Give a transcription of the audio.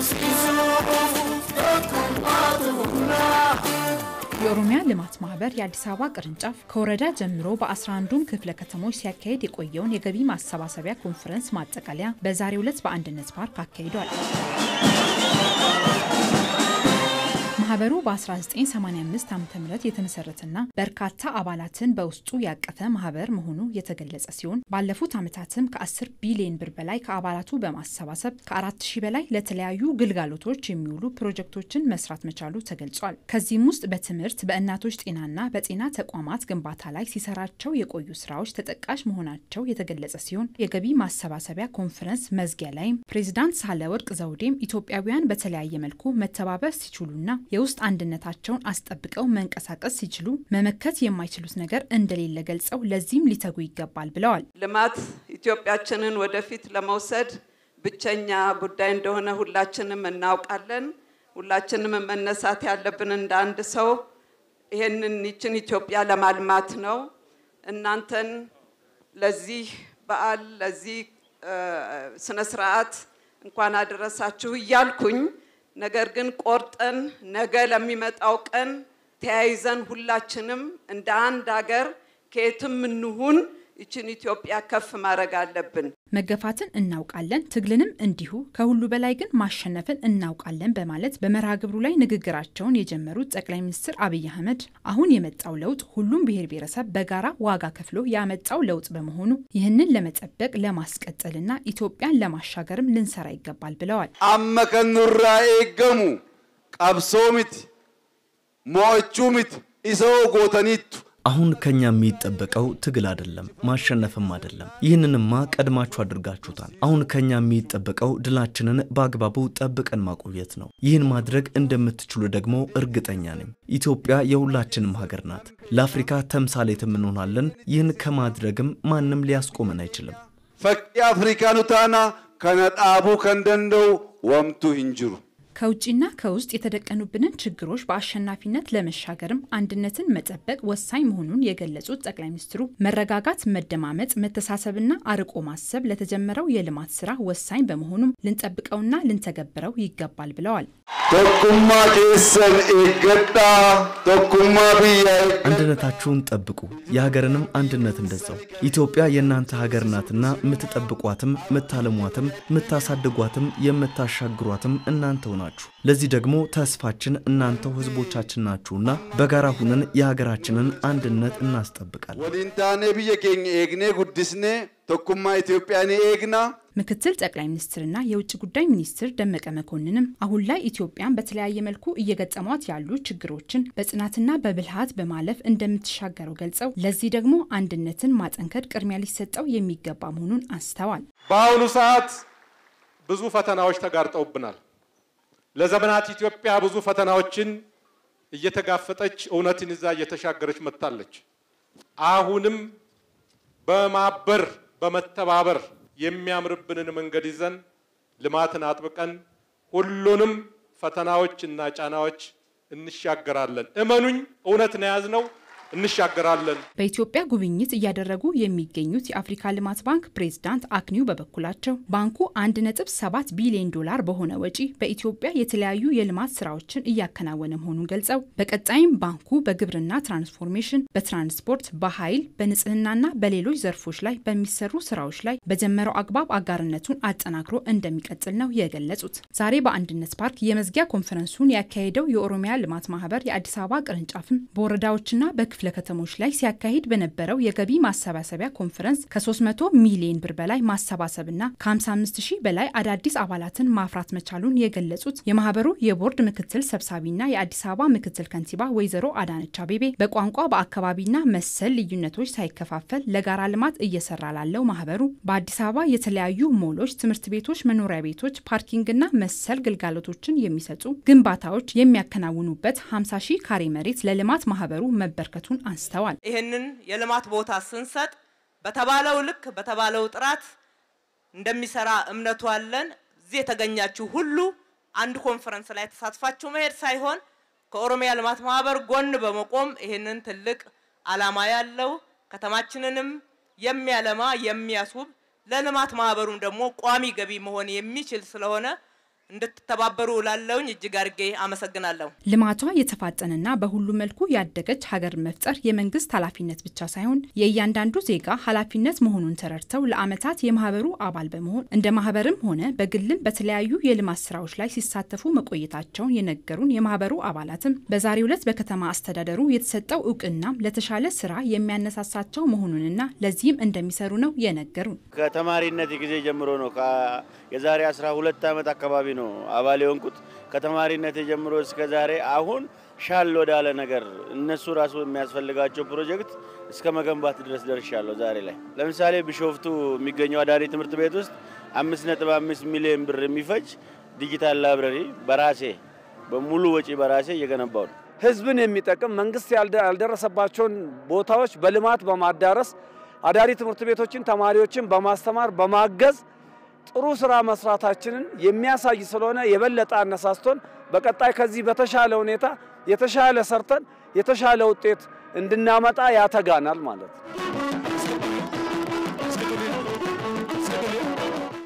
የኦሮሚያ ልማት ማህበር የአዲስ አበባ ቅርንጫፍ ከወረዳ ጀምሮ በ11ዱም ክፍለ ከተሞች ሲያካሄድ የቆየውን የገቢ ማሰባሰቢያ ኮንፈረንስ ማጠቃለያ በዛሬው ዕለት በአንድነት ፓርክ አካሂዷል። ማህበሩ በ1985 ዓ ም የተመሰረተና በርካታ አባላትን በውስጡ ያቀፈ ማህበር መሆኑ የተገለጸ ሲሆን ባለፉት ዓመታትም ከ10 ቢሊዮን ብር በላይ ከአባላቱ በማሰባሰብ ከ4000 በላይ ለተለያዩ ግልጋሎቶች የሚውሉ ፕሮጀክቶችን መስራት መቻሉ ተገልጿል። ከዚህም ውስጥ በትምህርት በእናቶች ጤናና በጤና ተቋማት ግንባታ ላይ ሲሰራቸው የቆዩ ስራዎች ተጠቃሽ መሆናቸው የተገለጸ ሲሆን የገቢ ማሰባሰቢያ ኮንፈረንስ መዝጊያ ላይም ፕሬዚዳንት ሳህለወርቅ ዘውዴም ኢትዮጵያውያን በተለያየ መልኩ መተባበር ሲችሉና የውስጥ አንድነታቸውን አስጠብቀው መንቀሳቀስ ሲችሉ መመከት የማይችሉት ነገር እንደሌለ ገልጸው ለዚህም ሊተጉ ይገባል ብለዋል። ልማት ኢትዮጵያችንን ወደፊት ለመውሰድ ብቸኛ ጉዳይ እንደሆነ ሁላችንም እናውቃለን። ሁላችንም መነሳት ያለብን እንደ አንድ ሰው ይሄንን ይችን ኢትዮጵያ ለማልማት ነው። እናንተን ለዚህ በዓል ለዚህ ስነ ስርዓት እንኳን አደረሳችሁ እያልኩኝ ነገር ግን ቆርጠን ነገ ለሚመጣው ቀን ተያይዘን ሁላችንም እንደ አንድ ሀገር ከየትም እንሁን ይችን ኢትዮጵያ ከፍ ማድረግ አለብን። መገፋትን እናውቃለን፣ ትግልንም እንዲሁ። ከሁሉ በላይ ግን ማሸነፍን እናውቃለን በማለት በመርሃ ግብሩ ላይ ንግግራቸውን የጀመሩት ጠቅላይ ሚኒስትር አብይ አህመድ አሁን የመጣው ለውጥ ሁሉም ብሔር ብሔረሰብ በጋራ ዋጋ ከፍሎ ያመጣው ለውጥ በመሆኑ ይህንን ለመጠበቅ ለማስቀጠልና ኢትዮጵያን ለማሻገርም ልንሰራ ይገባል ብለዋል። አመከኑራ ኤገሙ ቀብሶ ሚት ሞቹ ሚት ኢሰው ጎተኒቱ አሁን ከኛ የሚጠበቀው ትግል አይደለም፣ ማሸነፍም አይደለም። ይህንንማ ቀድማችሁ አድርጋችሁታል። አሁን ከኛ የሚጠበቀው ድላችንን በአግባቡ ጠብቀን ማቆየት ነው። ይህን ማድረግ እንደምትችሉ ደግሞ እርግጠኛ ነኝ። ኢትዮጵያ የሁላችንም ሀገር ናት። ለአፍሪካ ተምሳሌትም እንሆናለን። ይህን ከማድረግም ማንም ሊያስቆመን አይችልም። ፈቂ አፍሪካኑ ታና ከነጣቡ ከንደንደው ወምቱ ሂንጅሩ ከውጭና ከውስጥ የተደቀኑብንን ችግሮች በአሸናፊነት ለመሻገርም አንድነትን መጠበቅ ወሳኝ መሆኑን የገለጹት ጠቅላይ ሚኒስትሩ መረጋጋት፣ መደማመጥ፣ መተሳሰብና አርቆ ማሰብ ለተጀመረው የልማት ስራ ወሳኝ በመሆኑም ልንጠብቀውና ልንተገብረው ይገባል ብለዋል። ቶኩማ ኬሰን ኤገዳ ቶኩማ ብያ አንድነታችሁን ጠብቁ፣ የሀገርንም አንድነት እንደዛው። ኢትዮጵያ የእናንተ ሀገር ናትና የምትጠብቋትም፣ የምታለሟትም፣ የምታሳድጓትም፣ የምታሻግሯትም እናንተው ናችሁ። ለዚህ ደግሞ ተስፋችን እናንተው ህዝቦቻችን ናችሁና በጋራ ሁነን የሀገራችንን አንድነት እናስጠብቃለን። ወሊንታኔ ብየ ኬኝ ኤግኔ ጉድስኔ ቶኩማ ኢትዮጵያኔ ኤግና ምክትል ጠቅላይ ሚኒስትርና የውጭ ጉዳይ ሚኒስትር ደመቀ መኮንንም አሁን ላይ ኢትዮጵያን በተለያየ መልኩ እየገጠሟት ያሉ ችግሮችን በጽናትና በብልሃት በማለፍ እንደምትሻገረው ገልጸው ለዚህ ደግሞ አንድነትን ማጠንከር ቅድሚያ ሊሰጠው የሚገባ መሆኑን አንስተዋል። በአሁኑ ሰዓት ብዙ ፈተናዎች ተጋርጠውብናል። ለዘመናት ኢትዮጵያ ብዙ ፈተናዎችን እየተጋፈጠች እውነትን ይዛ እየተሻገረች መጥታለች። አሁንም በማበር በመተባበር የሚያምርብንን መንገድ ይዘን ልማትን አጥብቀን ሁሉንም ፈተናዎች እና ጫናዎች እንሻገራለን። እመኑኝ፣ እውነት ነው የያዝነው እንሻገራለን። በኢትዮጵያ ጉብኝት እያደረጉ የሚገኙት የአፍሪካ ልማት ባንክ ፕሬዝዳንት አክኒው በበኩላቸው ባንኩ 1.7 ቢሊዮን ዶላር በሆነ ወጪ በኢትዮጵያ የተለያዩ የልማት ስራዎችን እያከናወነ መሆኑን ገልጸው በቀጣይም ባንኩ በግብርና ትራንስፎርሜሽን፣ በትራንስፖርት፣ በኃይል፣ በንጽህናና በሌሎች ዘርፎች ላይ በሚሰሩ ስራዎች ላይ በጀመረው አግባብ አጋርነቱን አጠናክሮ እንደሚቀጥል ነው የገለጹት። ዛሬ በአንድነት ፓርክ የመዝጊያ ኮንፈረንሱን ያካሄደው የኦሮሚያ ልማት ማህበር የአዲስ አበባ ቅርንጫፍም በወረዳዎችና በክፍለ ከተሞች ላይ ሲያካሂድ በነበረው የገቢ ማሰባሰቢያ ኮንፈረንስ ከ300 ሚሊዮን ብር በላይ ማሰባሰብና ከ55 ሺህ በላይ አዳዲስ አባላትን ማፍራት መቻሉን የገለጹት የማህበሩ የቦርድ ምክትል ሰብሳቢና የአዲስ አበባ ምክትል ከንቲባ ወይዘሮ አዳነች አቤቤ በቋንቋ በአካባቢና መሰል ልዩነቶች ሳይከፋፈል ለጋራ ልማት እየሰራ ላለው ማህበሩ በአዲስ አበባ የተለያዩ ሞሎች፣ ትምህርት ቤቶች፣ መኖሪያ ቤቶች፣ ፓርኪንግና መሰል ግልጋሎቶችን የሚሰጡ ግንባታዎች የሚያከናውኑበት 50 ሺህ ካሬ መሬት ለልማት ማህበሩ መበርከቱ መሆናቸውን አንስተዋል። ይህንን የልማት ቦታ ስንሰጥ በተባለው ልክ በተባለው ጥራት እንደሚሰራ እምነቱ አለን። እዚህ የተገኛችሁ ሁሉ አንድ ኮንፈረንስ ላይ ተሳትፋችሁ መሄድ ሳይሆን ከኦሮሚያ ልማት ማህበር ጎን በመቆም ይህንን ትልቅ ዓላማ ያለው ከተማችንንም የሚያለማ የሚያስውብ ለልማት ማህበሩም ደግሞ ቋሚ ገቢ መሆን የሚችል ስለሆነ እንድትተባበሩ እላለሁኝ። እጅግ አድርጌ አመሰግናለሁ። ልማቷ የተፋጠነና በሁሉም መልኩ ያደገች ሀገር መፍጠር የመንግስት ኃላፊነት ብቻ ሳይሆን የእያንዳንዱ ዜጋ ኃላፊነት መሆኑን ተረድተው ለዓመታት የማህበሩ አባል በመሆን እንደ ማህበርም ሆነ በግልም በተለያዩ የልማት ስራዎች ላይ ሲሳተፉ መቆየታቸውን የነገሩን የማህበሩ አባላትም በዛሬው ዕለት በከተማ አስተዳደሩ የተሰጠው እውቅናም ለተሻለ ስራ የሚያነሳሳቸው መሆኑንና ለዚህም እንደሚሰሩ ነው የነገሩን። ከተማሪነት ጊዜ ጀምሮ ነው የዛሬ 12 ዓመት አካባቢ ነው አባል የሆንኩት። ከተማሪነት ጀምሮ እስከ ዛሬ አሁን ሻል ወዳለ ነገር እነሱ ራሱ የሚያስፈልጋቸው ፕሮጀክት እስከ መገንባት ድረስ ደርሻለሁ። ዛሬ ላይ ለምሳሌ ቢሾፍቱ የሚገኘው አዳሪ ትምህርት ቤት ውስጥ 5.5 ሚሊዮን ብር የሚፈጅ ዲጂታል ላይብረሪ በራሴ በሙሉ ወጪ በራሴ እየገነባው ነው። ህዝብን የሚጠቅም መንግስት ያልደረሰባቸውን ቦታዎች በልማት በማዳረስ አዳሪ ትምህርት ቤቶችን ተማሪዎችን በማስተማር በማገዝ ጥሩ ስራ መስራታችንን የሚያሳይ ስለሆነ የበለጠ አነሳስቶን በቀጣይ ከዚህ በተሻለ ሁኔታ የተሻለ ሰርተን የተሻለ ውጤት እንድናመጣ ያተጋናል ማለት ነው።